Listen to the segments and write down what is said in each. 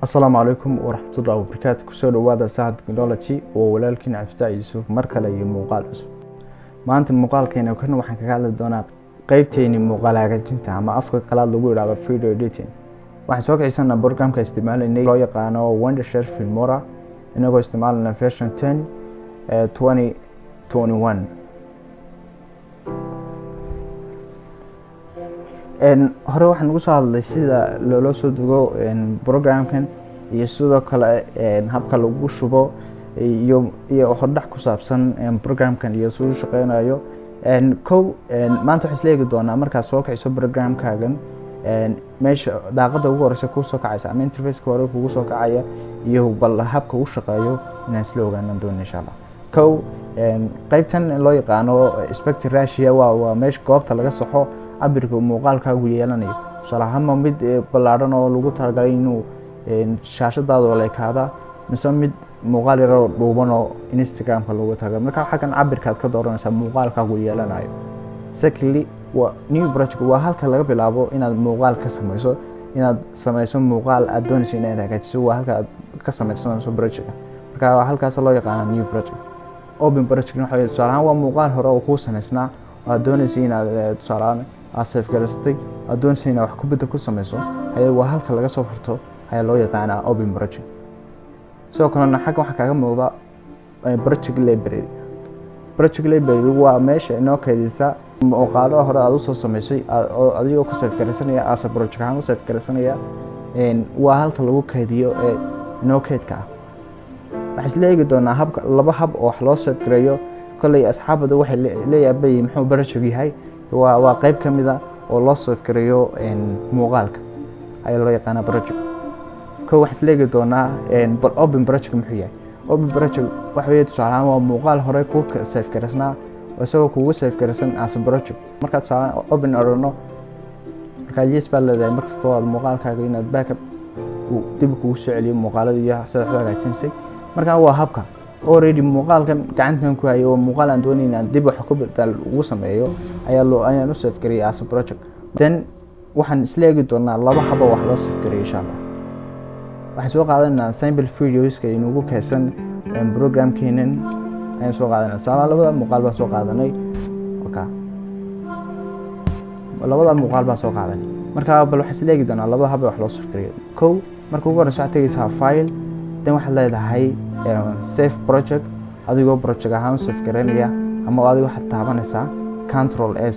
asalaamu calaykum waraxmatullahi wabarakaatu kusoo dhawaada sahad technology oo walaalkiin cabdifitaac yuusuf mar kale iyo muuqaal cusub maanta muuqaalkeena kan waxaan kaga hadli doonaa qeybteeni muuqaal hagaajinta ama afka qalaad lagu yidhahdo video editing waxaan soo kicisana programka isticmaalaynay loo yaqaano wondershare filmora inagoo isticmaalana version ten twenty twenty one hore waxaan ugu soo hadlay sida loola soo dugo programkan iyo sidoo kale habka lagu shubo iyo iyo hordhac ku saabsan programkan iyo siduu shaqeynayo kow maanta waxaa isla eegi doonaa markaad soo kiciso programkaagan meesha daaqada ugu horeysa kuu soo kacaysa ama interfaceka hore kugu soo kacaya iyo bal habka u shaqeeyo inaan isla ogaanan doono insha allah kow qeybtan loo yaqaano spector ratio waa waa meesha goobta laga saxo cabirka muuqaalkaagu yeelanayo tusaale ahaanma mid ballaadhan oo lagu talagalay inuu shaashadaada oo leekaada mise mid muuqaal yaroo dhuuban oo instagramka lagu talagalay marka xaggan cabirkaad ka dooranaysaa muuqaalkaagu yeelanayo secondly waa new project waa halka laga bilaabo inaad muuqaal ka sameyso inaad sameyso muuqaal aad doonayso inaad hagaajiso waa halka aad ka sameysanayso project marka halkaas loo yaqaana new project open project waxa tusaale ahaan waa muuqaal hore oo kuu sameysnaa aad doonaysa inaad tusaale ahaan aad safgaraysatay aad doonaysa inaad wax ku bedel ku sameyso ayaa waa halka laga soo furto ayaa loo yaqaanaa open project sidoo kalena xagga waxaa kaaga muuqda project library project library waa meesha inoo keydisa muuqaalo hore aad usoo sameysay adigoo ku safgaraysanaya ase project ahaan u safgaraysanaya waa halka lagu keydiyo ee inoo keydka ah waxaa isla eegi doonaa habka laba hab oo wax loo safgareeyo kolley asxaabada waxay leeyaabay muxuu project yahay waa waa qeyb ka mid a oo loo safgareeyo muuqaalka ayaa loo yaqaanaa project ko waxaa isla eegi doonaa bal open project muxuu yahay open project waxa weeye tusaale ahaan waa muuqaal hore kuu safgaraysnaa oo isagoo kugu safgaraysan as project markaad tusaale open odhano markaa yes baad leedahay markastoo aad muuqaalkaaga inaad backup dib kugu soo celiyo muuqaalada iyo sida waxu hagaajinaysay markaa waa habka already muuqaalkan gacantan ku hayo oo muuqaal aan doonay inaan dib wax ku bedel ugu sameeyo ayaa loo ayaan u safgariyay as project then waxaan isla eegi doonaa laba haba wax loo safgariyo insha allah waxaan soo qaadanaa sample videoska inugu kaysan programkeenan ayaan soo qaadanaa tusaale labada muuqaal baan soo qaadanay okay labada muuqaal baan soo qaadanay marka bal waxaan isla eegi doonaa labada haba wax loo safgariyo kow marka ugu horeysa waxaad tegeysaa file then waxaad leedahay safe project adigoo project ahaan u safgaraynaya ama adigo waxaad taabanaysaa control s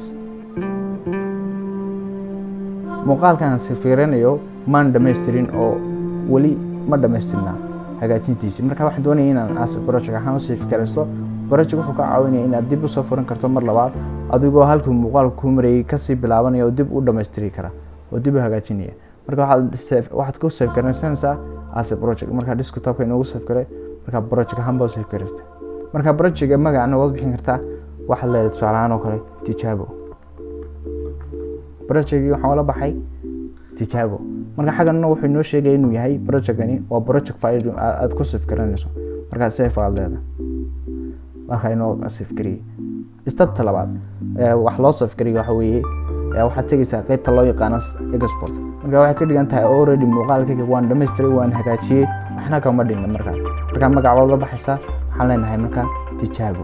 muuqaalkan aan safgaraynayo maan dhamaystirin oo weli ma dhamaystirnaa hagaajintiisi marka waxaan doonaya inaan as project ahaan u safgaraysto project wuxuu ka caawinaya inaad dib usoo furan karto mar labaad adigoo halkii muuqaalka kuu marayay kasii bilaabanaya oo dib u dhamaystiri kara oo dib u hagaajinaya marka waxaad ku safgaraysanaysaa as project marka desktopka inoogu safgaray marka project ahaan baa safgaraysta marka projectga magacna waad bixin kartaa waxaad leedahay tusaale ahaan oo kale tijaabo projectgii waxaan ula baxay tijaabo marka xagganna wuxuu inoo sheegaya inuu yahay projectgani waa project file aad ku safgaranayso markaa safe aad leedahay marka inoo safgariyey stepta labaad wax loo safgariyo waxa weeye waxaad tegeysaa qeybta loo yaqaano export marka waxay ka dhigan tahay already muuqaalkayga waan dhamaystiray waan hagaajiyey waxna kama dhinna markaa markaa magac waad la baxaysaa waxaan leenahay markaa tijaabo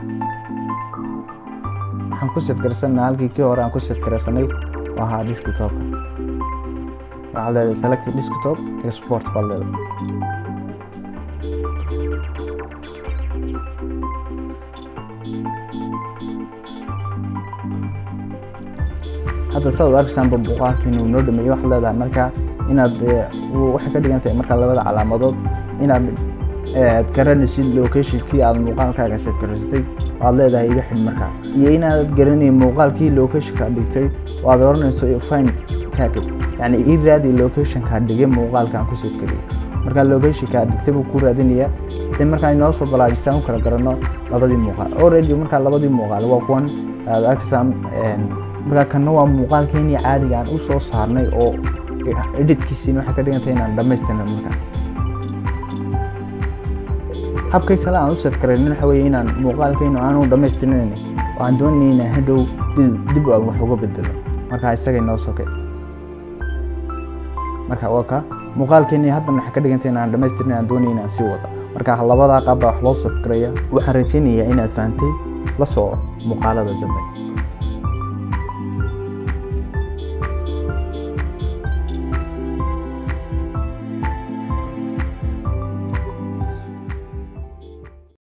waxaan ku safgarsanaa halkii kii hore aan ku safgarsanay oo ahaa desktopka waxaad leedahay select desktop export baad leedahay hadda saad arkaysaanba muuqaalkiinu noo dhameeyo waxaad leedahay markaa inaad waxay ka dhigan tahay markaa labada calaamadood inaad garanaysid locationkii aad muuqaalkaaga safgaraysatay aad leedahay iga xidh markaa iyo inaad garanayn muuqaalkii locationka dhigtay oo aad oranayso fine target yacni ii raadi locationka dhigay muuqaalkaan ku safgariyay markaa locationka dhigtay buu ku raadinaya de markaa inoo soo balaajisaan u kala garanno labadii muuqaal already markaa labadii muuqaal waa kuwan aad arkaysaan markaa kanna waa muuqaalkeenii caadiga aan u soo saarnay oo editkiisiina waxay ka dhigantay inaan dhamaystirna markaa habkay kale aan u safgaraynin waxa weeye inaan muuqaalkeenu aanu dhamaystirnayn waxaan doonayay inaan hadhow dib aan wax uga bedelo marka isaga inoo sokay marka waa ka muuqaalkeeni haddan waxay ka dhigantay inaan dhammaystirin aan doonay inaan sii wada marka labadaa qaab baa wax loo safgaraya waxaan rajaynayaa inaad fahantay la soo muuqaalada dambe